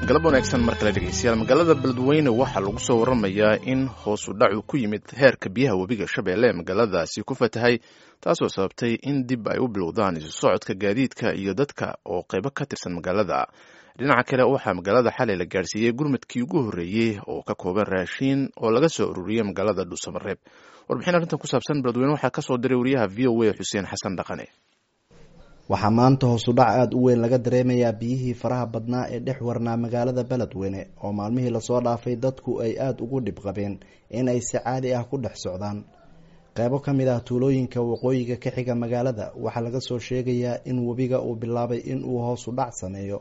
galab wanaagsan mar kale dhegeystayaal magaalada beledweyne waxaa lagu soo waramayaa in hoos u dhacu ku yimid heerka biyaha webiga shabeelle ee magaaladaasi ku fatahay taasoo sababtay in dib ay u bilowdaan isu socodka gaadiidka iyo dadka oo qaybo ka tirsan magaalada dhinaca kale waxaa magaalada xalay la gaarsiiyey gurmadkii ugu horreeyey oo ka kooban raashiin oo laga soo ururiyey magaalada dhuusamareeb warbixin arrintan ku saabsan beledweyne waxaa kasoo diray wariyaha v o a xuseen xasan dhaqane waxaa maanta hoosudhac aada u weyn laga dareemayaa biyihii faraha badnaa ee dhex warnaa magaalada beledweyne oo maalmihii lasoo dhaafay dadku ay aada ugu dhib qabeen in ay si caadi ah ku dhex socdaan qeybo ka mid ah tuulooyinka waqooyiga ka xiga magaalada waxaa laga soo sheegayaa in webiga uu bilaabay in uu hoos u dhac sameeyo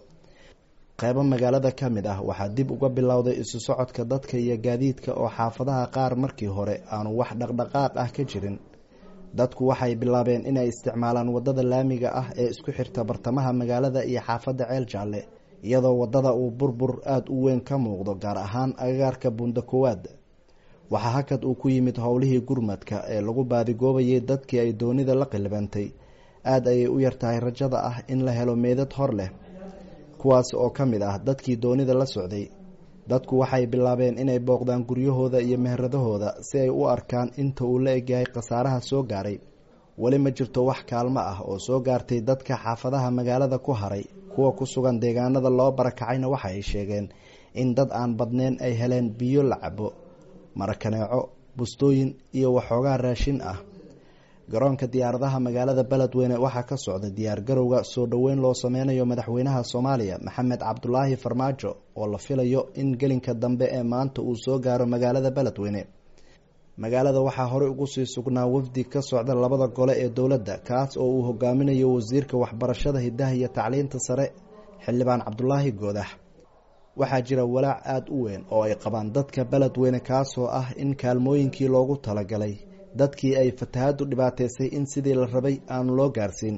qeybo magaalada ka mid ah waxaa dib uga bilowday isu socodka dadka iyo gaadiidka oo xaafadaha qaar markii hore aanu wax dhaqdhaqaaq ah ka jirin dadku waxay bilaabeen inay isticmaalaan wadada laamiga ah ee isku xirta bartamaha magaalada iyo xaafadda ceel jaalle iyadoo wadada uu burbur aada u weyn ka muuqdo gaar ahaan agagaarka buunda koowaad waxaa hakad uu ku yimid howlihii gurmadka ee lagu baadigoobayay dadkii ay doonida la qilibantay aada ayay u yartahay rajada ah in la helo meedad hor leh kuwaas oo ka mid ah dadkii doonida la socday dadku waxay bilaabeen inay booqdaan guryahooda iyo meheradahooda si ay u arkaan inta uu la egyahay khasaaraha soo gaaray weli ma jirto wax kaalmo ah oo soo gaartay dadka xaafadaha magaalada ku haray kuwa ku sugan deegaanada loo barakacayna waxa ay sheegeen in dad aan badneyn ay heleen biyo la cabo marakaneeco bustooyin iyo waxoogaa raashin ah garoonka diyaaradaha magaalada beledweyne waxaa ka socda diyaargarowga soo dhoweyn loo sameynayo madaxweynaha soomaaliya maxamed cabdulaahi farmaajo oo la filayo in gelinka dambe ee maanta uu soo gaaro magaalada beledweyne magaalada waxaa horey ugu sii sugnaa wafdi ka socda labada gole ee dowladda kaas oo uu hogaaminayo wasiirka waxbarashada hidaha iyo tacliinta sare xildhibaan cabdulaahi goodax waxaa jira walaac aada u weyn oo ay qabaan dadka beledweyne kaasoo ah in kaalmooyinkii loogu talagalay dadkii ay fatahaddu dhibaateysay in sidii la rabay aanu loo gaarsiin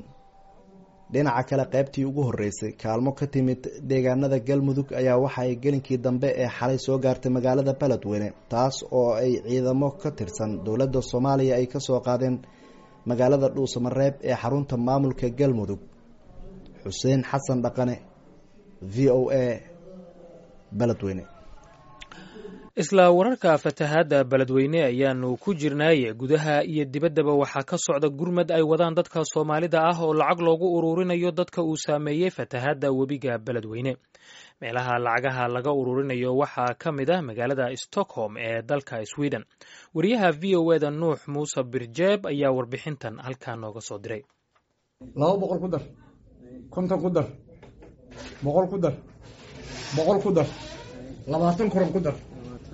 dhinaca kale qaybtii ugu horreysay kaalmo ka timid deegaanada galmudug ayaa waxa ay gelinkii dambe ee xalay soo gaartay magaalada beledweyne taas oo ay ciidamo ka tirsan dowladda soomaaliya ay kasoo qaadeen magaalada dhuusamareeb ee xarunta maamulka galmudug xuseen xasan dhaqane v o a beledweyne isla wararka fatahaadda beledweyne ayaanu ku jirnay gudaha iyo dibaddaba waxaa ka socda gurmad ay wadaan dadka soomaalida ah oo lacag loogu ururinayo dadka uu saameeyey fatahaadda webiga beledweyne meelaha lacagaha laga ururinayo waxaa ka mid ah magaalada stockholm ee dalka sweden wariyaha v o eda nuux muuse birjeeb ayaa warbixintan halkaa nooga soo diray laba boqol ku dar konton ku dar boqol ku dar boqol ku dar labaatan koron ku dar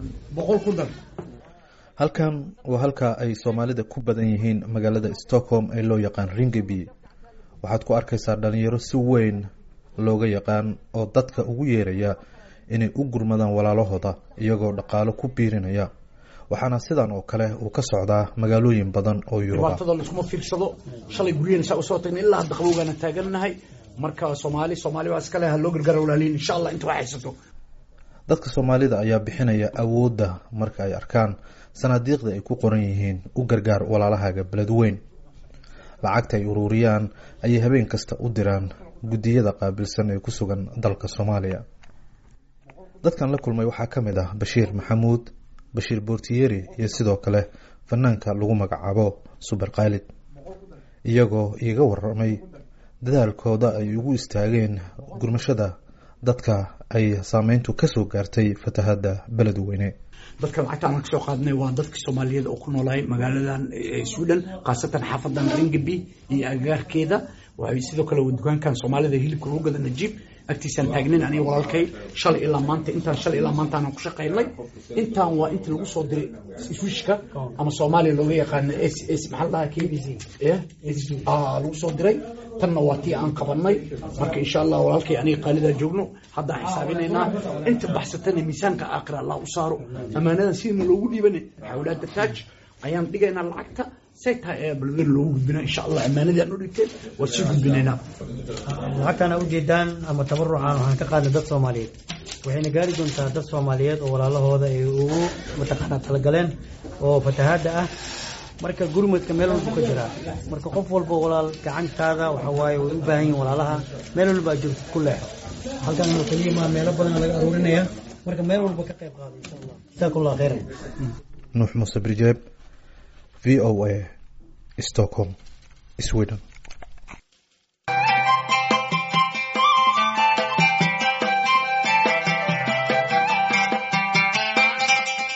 halkan waa halka ay soomaalida ku badan yihiin magaalada stockholm ee loo yaqaan ringeby waxaad ku arkaysaa dhalinyaro si weyn looga yaqaan oo dadka ugu yeeraya inay u gurmadaan walaalahooda iyagoo dhaqaalo ku biirinaya waxaana sidan oo kale uu ka socdaa magaalooyin badan oo yuruba dhibaatada laiskuma fiirsado shalay guryaheena saa usoo tagna ilaa hadda qabowgaana taagannahay marka soomaali soomaali waa iskale ha loo gargaara walaaliin insha allah inta wax haysato dadka soomaalida ayaa bixinaya awoodda marka ay arkaan sanaadiiqda ay ku qoran yihiin u gargaar walaalahaaga beledweyn lacagta ay ururiyaan ayay habeen kasta u diraan guddiyada qaabilsan ee ku sugan dalka soomaaliya dadkan la kulmay waxaa ka mid ah bashiir maxamuud bashiir boortiyeri iyo sidoo kale fanaanka lagu magacaabo suber kaalid iyagoo iiga waramay dadaalkooda ay ugu istaageen gurmashada dadka ay saameyntu kasoo gaartay fatahada beledweyne dadka lacagta aan kasoo qaadnay waa dadka soomaaliyeed oo ku noolahay magaaladan sweden khaasatan xaafadan ringeby iyo agagaarkeeda waxay sidoo kale dukaankan soomaalida hilibka lagu gada najiib agtiisaan taagnayn aniga walaalkay shalay ilaa maanta intaan shalay ilaa maanta aan ku shaqaynay intaan waa inta lagu soo diray swishka ama soomaaliya looga yaqaano s s maxaa la dhahaa lagu soo diray tanna waa tii aan qabanay marka insha allah walaalkay aniga qaalidaa joogno haddaan xisaabinaynaa inta baxsatana miisaanka aakhira allah u saaro ammaanadan sidina loogu dhiibana xawlaada taaj ayaan dhigaynaa lacagta say tahay ayaa balwer loogu gudbinaa insha allah ammaanadii aan u dhigteen waa sii gudbinaynaa lacagtaan aa ujeedaan ama tabarucaan waxaan ka qaadnay dad soomaaliyeed waxayna gaari doontaa dad soomaaliyeed oo walaalahooda ay ugu mataqaanaa talagaleen oo fatahaadda ah marka gurmadka meel walba ka jiraa marka qof walba walaal gacantaada waxa waaye way u baahan yihin walaalaha meel walba aad joogtid ku leexo halkan oo keliya maa meelo badan laga aruurinaya marka meel walba ka qayb qaada insha allah jazaakum allah khayran nuux muuse birjeeb v o a stockholm sweden